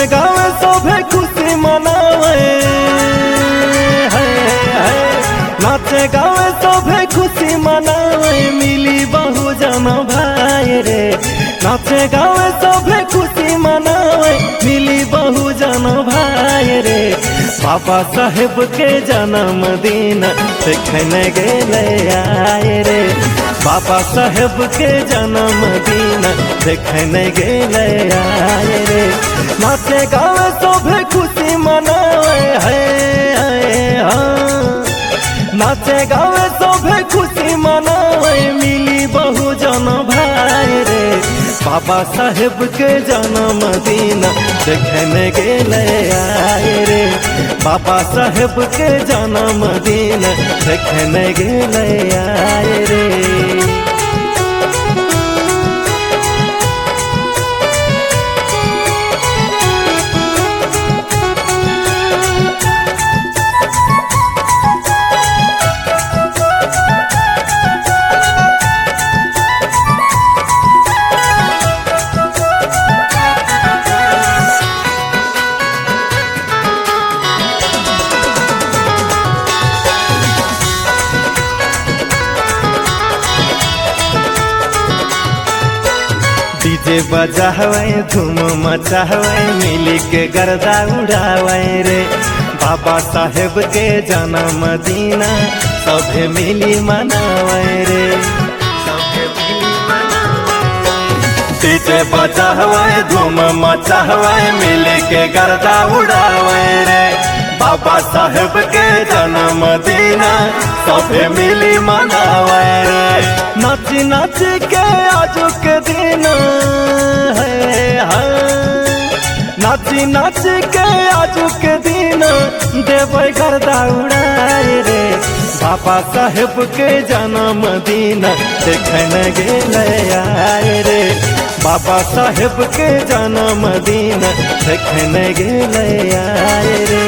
गावे सभे खुशी मनावे है, है। नाचे गावे सभे खुशी मनावे मिली बहु जन भाई रे नाचे गावे सभे खुशी मनावे मिली बहु जन भाई रे बाबा साहेब के जन्मदिन देखने गेले आए रे बाबा साहेब के जन्मदिन देखने गेले आए रे नाचे गावे सभे खुशी मनावे है, है हाँ। नाचे गावे सभे खुशी मनावे मिली बहु जन भाई रे बाबा साहेब के जन्मदिन देखने गेले आए रे बाबा साहेब के जन्मदिन देखने गेले आए रे डीजे बजावे धूम मचावे मिली के गर्दा उड़ावे रे बाबा साहेब के जन्मदिन सभे मिली मनावे रे सभे मिली मनावे डीजे बजावे धूम मचावे मिली के गर्दा उड़ावे रे बाबा साहेब के जन्मदिन सभे मिली मनावे रे नाच नाच के आजू के दिन है हाँ। नाच नाच के आजू के दिन देवे गर्दा उड़ाए रे बाबा साहेब के जन्मदिन देखने गेले आए रे बाबा साहेब के जन्मदिन देखने गेले आए रे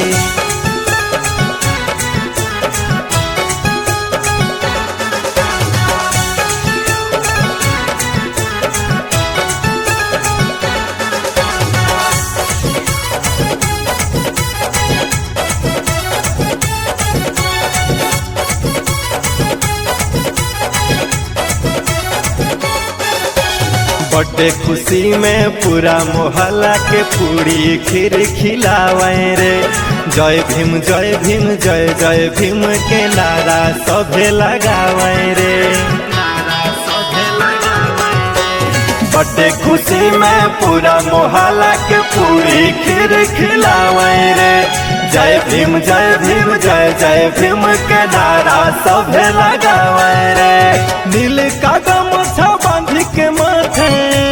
बर्थडे खुशी में पूरा मोहल्ला के पूरी खीर खिलावे रे जय भीम जय भीम जय जय भीम के नारा सभे लगावे रे बर्थडे खुशी में पूरा मोहल्ला के पूरी खीर खिलावे रे जय भीम जय भीम जय जय भीम के नारा सभे लगावे रे नील कदम बांध के माथे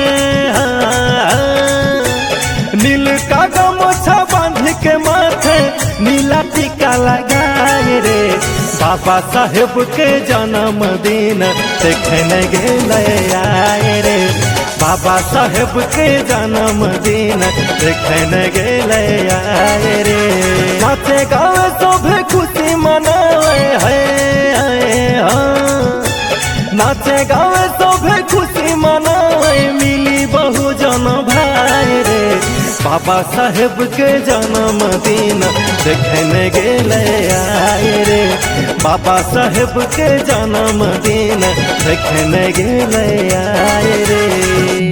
नील कदम बांध के माथे नीला टीका लगाए रे बाबा साहेब के जन्मदिन देखने गेले आए रे बाबा साहेब के जन्मदिन देखने गेले आए रे नाचे गावे सभे खुशी मनावे है, है हाँ। नाचे गावे सभे खुशी मनावे मिली बहु जन भाई रे बाबा साहेब के जन्मदिन देखने गेले आए रे बाबा साहेब के जन्मदिन देखने गेले आए रे